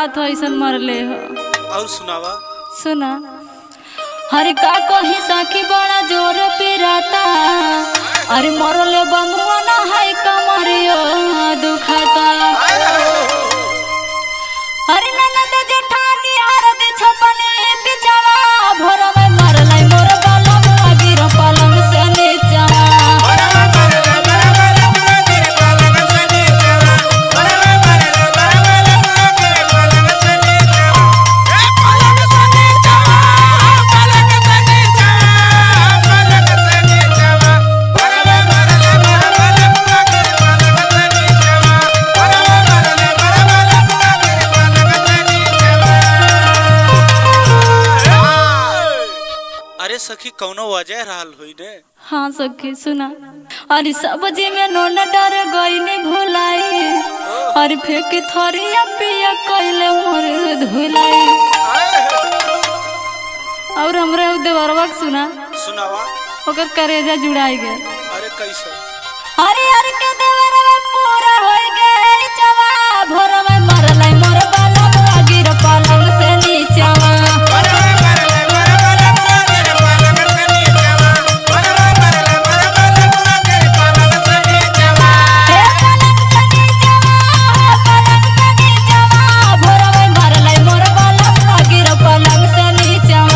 बात हो ऐसा मरले हो और सुनावा सुना हरे का कही साखी बड़ा जोर पिराता अरे मरले बमुआ ना है कमरियो दुखाता अरे ननद जेठानी हरद छपने बिचवा भोर में मरले मोर बालम गिर पलंग से नीचवा अरे सखी कौनो वजह रहल हुई ने हाँ सखी सुना अरे सब्जी में नोन डर गईनी भुलाई अरे फेंक थरिया पिया कैले मोर धुलाई और हमरा उ देवरवा के सुना सुनावा ओकर करेजा जुड़ाई गए अरे कैसे अरे अरे के देवरवा पूरा होई गए चवा भोर में मरलै मोर बालम गिर पलंग से नीचवा हे पलंग से नीचवा पलंग से नीचवा भोर में मरलै मोर बालम गिर पलंग से नीचवा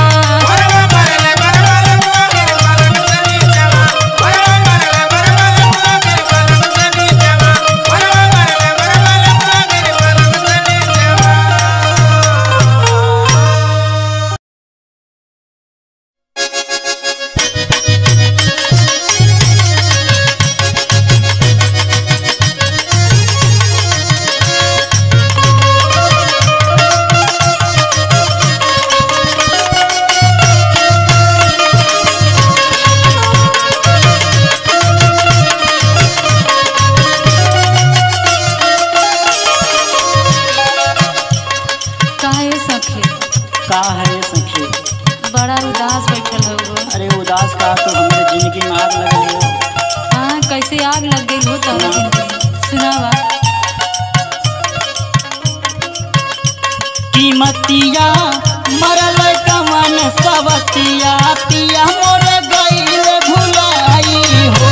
काहे सखी का है सखी बड़ा उदास बैठल हो अरे उदास का तो हमारे जिंदगी में आग लगल हो हाँ कैसे आग लग गई हो तब सुनावा कीमतिया मरल कमन सवतिया पिया मोर गईल भुलाई हो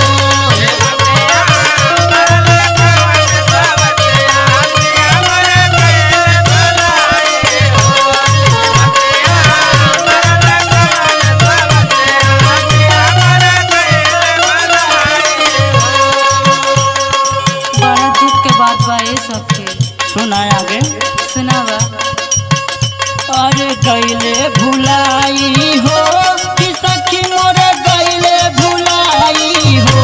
बड़ा दुख के बात बा ये सखी सुना आगे सुनावा अरे गईले भुलाई हो कि सखी मोर गईले भुलाई हो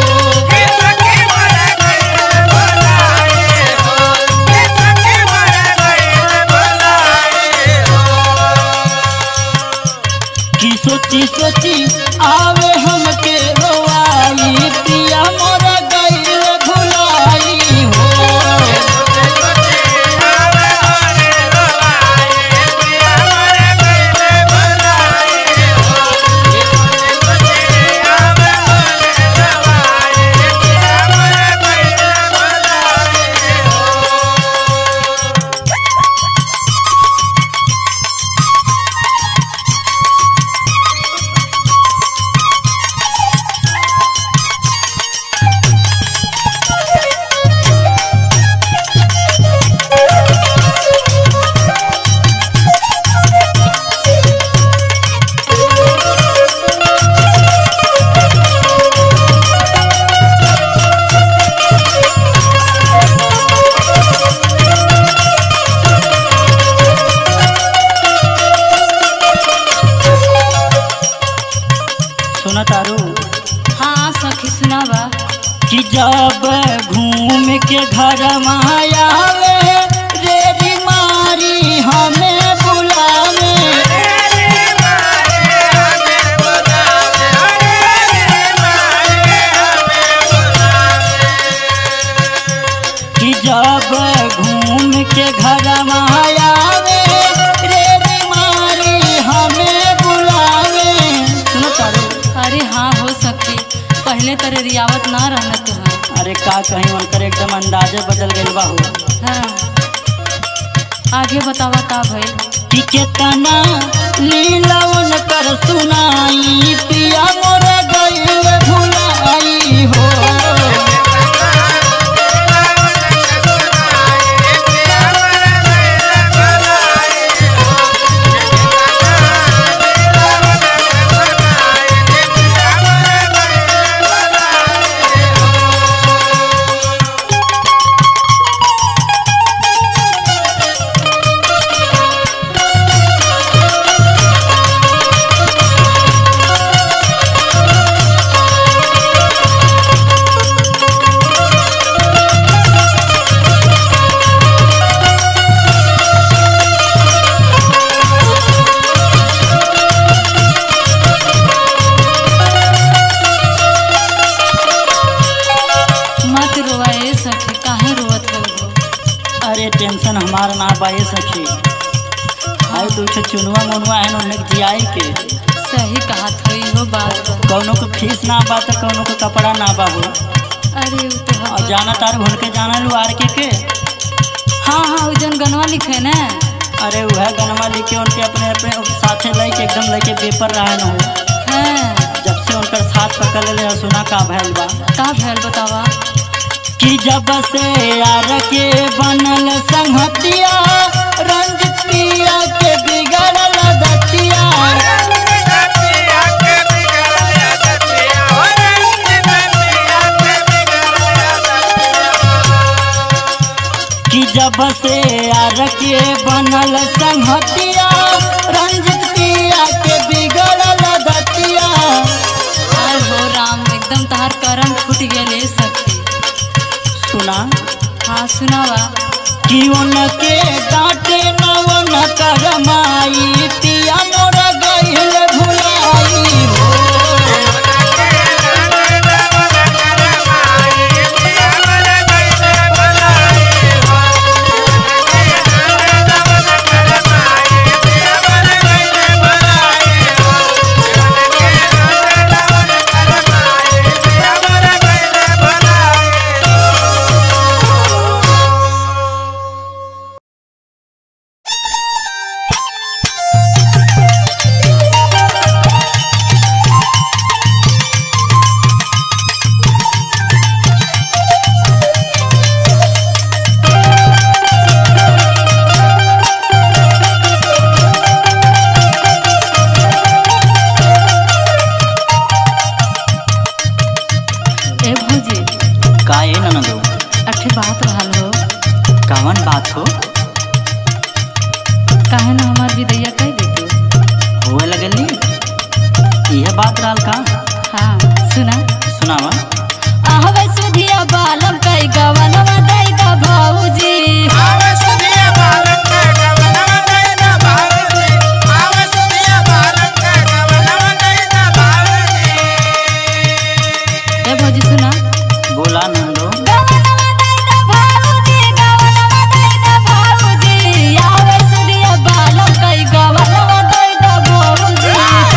कि सोची सोची आवे हमके रोवाई पिया मोर गईले भुलाई हो सुना तारू हाँ सखी सुनावा कि जब घूम के घर आवे रे बीमारी हमें बुलावे कि जब घूम के घर आवे रे बीमारी हमें बुलावे सुनो तारू अरे हाँ हो सखी पहले तरह रियावत ना रहना तुहार अरे का कहीं उनकर एकदम अंदाजे बदल गइल बा हो हाँ आगे बतावा का भइल कि केतना लीलवन कर सुनाई पिया मोर गईल भुलाई हो मत रोवा ए सखी काहे रोवत हो अरे टेंशन हमार ना बाए सखी आई तो उठे चुनवा मुनवा है उन्हें जियाई के सही कहत होई हो बात बा। कौनो को फीस ना बा तो कौनो को कपड़ा ना बा हो अरे उ तो और हवा। जाना तार भूल के जाना लू आर के के हाँ हाँ उ जन गनवा लिखे ना अरे वह गनमा लिखे उनके अपने अपने साथे लेके एकदम लेके पेपर रहा न हो हाँ जब से उनकर साथ पकड़ ले सुना का भैल बा का भैल बतावा कि जब से यार के बनल संगतिया रंजित पिया के बिगड़ल दतिया कि जब से यार के बनल संगतिया रंजित पिया के बिगड़ल दतिया आय हो राम एकदम तहार करम फूट गेले सखी सुना हाँ सुनावा कि उनके डांटे न वन करमाई पिया मोर गईल भुलाई हो ए भौजी का ए ननदो अठे बात रहल हो कवन बात हो काहे ना हमार विदैया कह देते होए लगली यह बात रहल का हाँ सुना सुनावा आहवे सुधिया बालम कई गवनवा दई द भौजी ए भौजी सुना बोला नंदो गवनवा दई द भौजी गवनवा दई द भौजी आहवे सुधिया बालम कई गवनवा दई द भौजी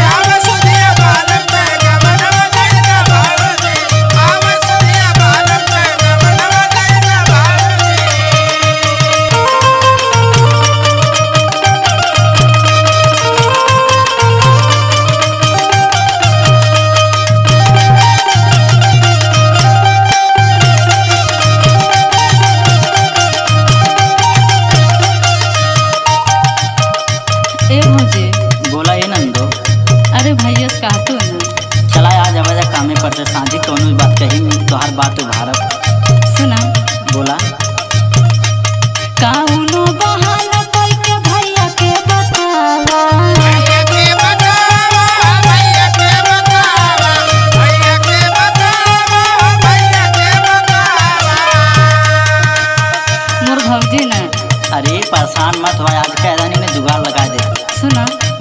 ए भौजी बोला ए नंदो अरे भैया कहतो ना चला आज आवाजा कामे पर से सांझी कौनो भी बात कही तोहार बात उभारब सुना बोला काउनो बहाना कोई के भैया के बतावा मोर भौजी ना अरे परेशान मत हो आज कैदानी में जुगाड़ लगा दे सुना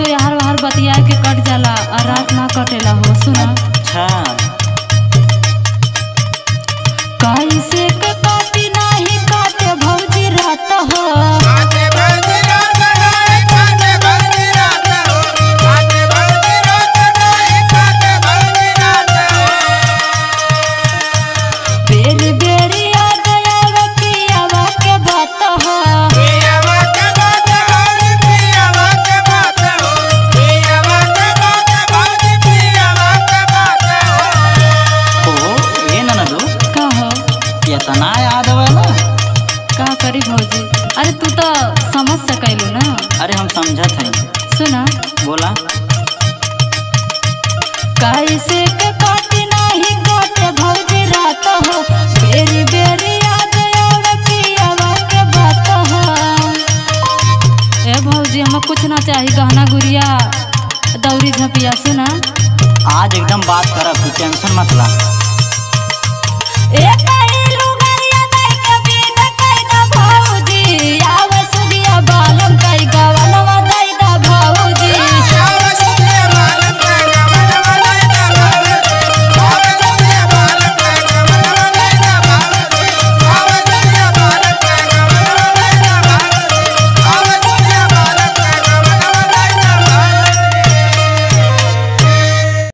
यार वार बतिया के कट जाला और रात ना कटेला हो सुना अच्छा कैसे के काटी नाही काटे भौजी रात हो बेर बेर याद आवे पियावा के बात हो ओ ये ना दू का हो इतना याद आवेला का करी भौजी अरे तू तो समझ सकैलू ना अरे हम समझत हई सुना बोला कैसे के काटी नाही काटे भौजी रात हो बेरी बेरी याद आवे पियावा के बात हो ए भौजी हमें कुछ ना चाही गहना गुड़िया दौरी झपिया सुना आज एकदम बात करब तू टेंशन मत ला ए पहिलू गरिया नहीं के बिन कई ना भौजी आवे सुदिया बालम कई गवनवा